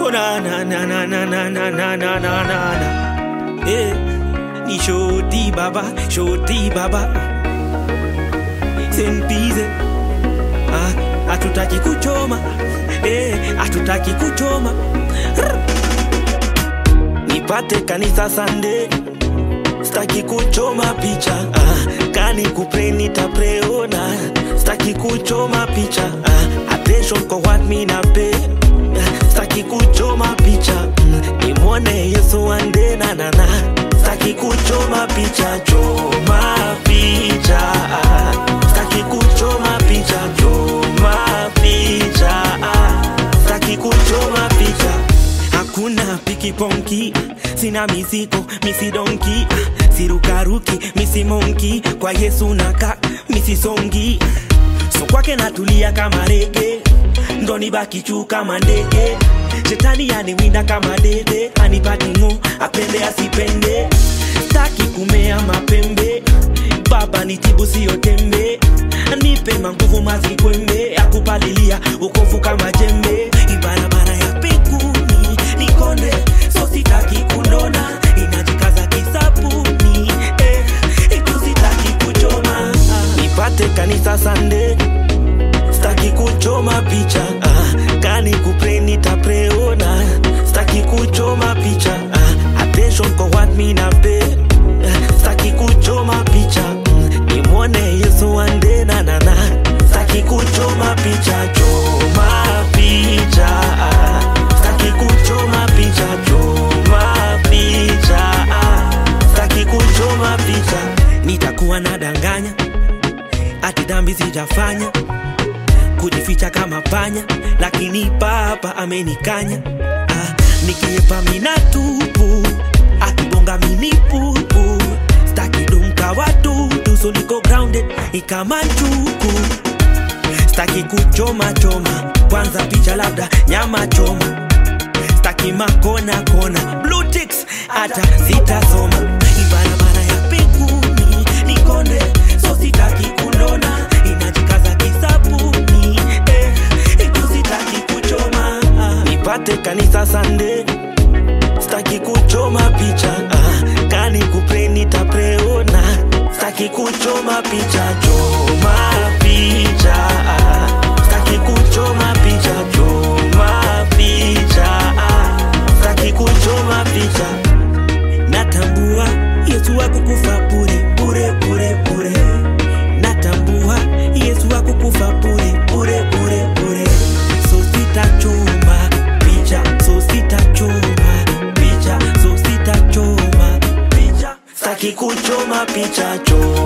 Oh na na na na na na na na na na na na. Eh, ni shoti baba, shoti baba. Sempize. Ah, hatutaki kuchoma. Eh, hatutaki kuchoma. Rr. Nipate kanisa Sunday. Staki kuchoma picha. Ah, kani kupray nitapreona. Staki kuchoma picha. Ah, attention kwa what me na pay. Ah, Staki kuchoma picha. Mm, nimwone Yesu ande na na na. Staki kuchoma picha, choma picha. Ah, Staki kuchoma picha, choma picha. Ah, Staki kuchoma picha. Hakuna pikiponki, sina misiko, misidonki, ah, sirukaruki, misimonki, kwa Yesu naka, misisongi. So kwake natulia kama rege, ndo nibaki juu kama ndege. Shetani aniwinda kama dede, anipati ngo, apende asipende. Staki kumea mapembe, baba nitibu siyo tembe. Nipe manguvu mazikwembe, akupalilia ukovu kama jembe. Ibarabara ya pekuni nikonde, so sitaki kunona, inajikaza kisabuni eh, itu sitaki kuchoma. Nipate kanisa Sunday, staki kuchoma picha ah, kani kupray nitapreona, staki kuchoma picha ah, attention kwa what me na pay ah, staki kuchoma picha mm, nimwone Yesu ande na na na, staki kuchoma picha, choma picha ah, staki kuchoma picha, choma picha ah, staki kuchoma picha, nitakuwa nadanganya ati dhambi sijafanya kujificha kama panya, lakini Baba amenikanya. Ah, nikiepa mina tupu, akibonga mini pupu, staki dumka wadudu, so niko grounded ni kama njuku, staki kuchoma choma, kwanza picha labda nyama choma, staki makona kona, blue ticks hata sitasoma, ibarabara ya pekuni nikonde, so sitaki kunona, inajikaza kisabuni eh, itu sitaki kuchoma nipate kanisa Sunday, staki kuchoma picha ah, kani kupray nitapreona, staki kuchoma picha, choma picha ah, staki kuchoma picha, choma picha ah, staki kuchoma picha natambua Yesu akukufa bure bure bure bure, natambua Yesu akukufa bure bure bure bure, so sitachoma picha, so sitachoma picha, so sitachoma picha, staki kuchoma picha, choma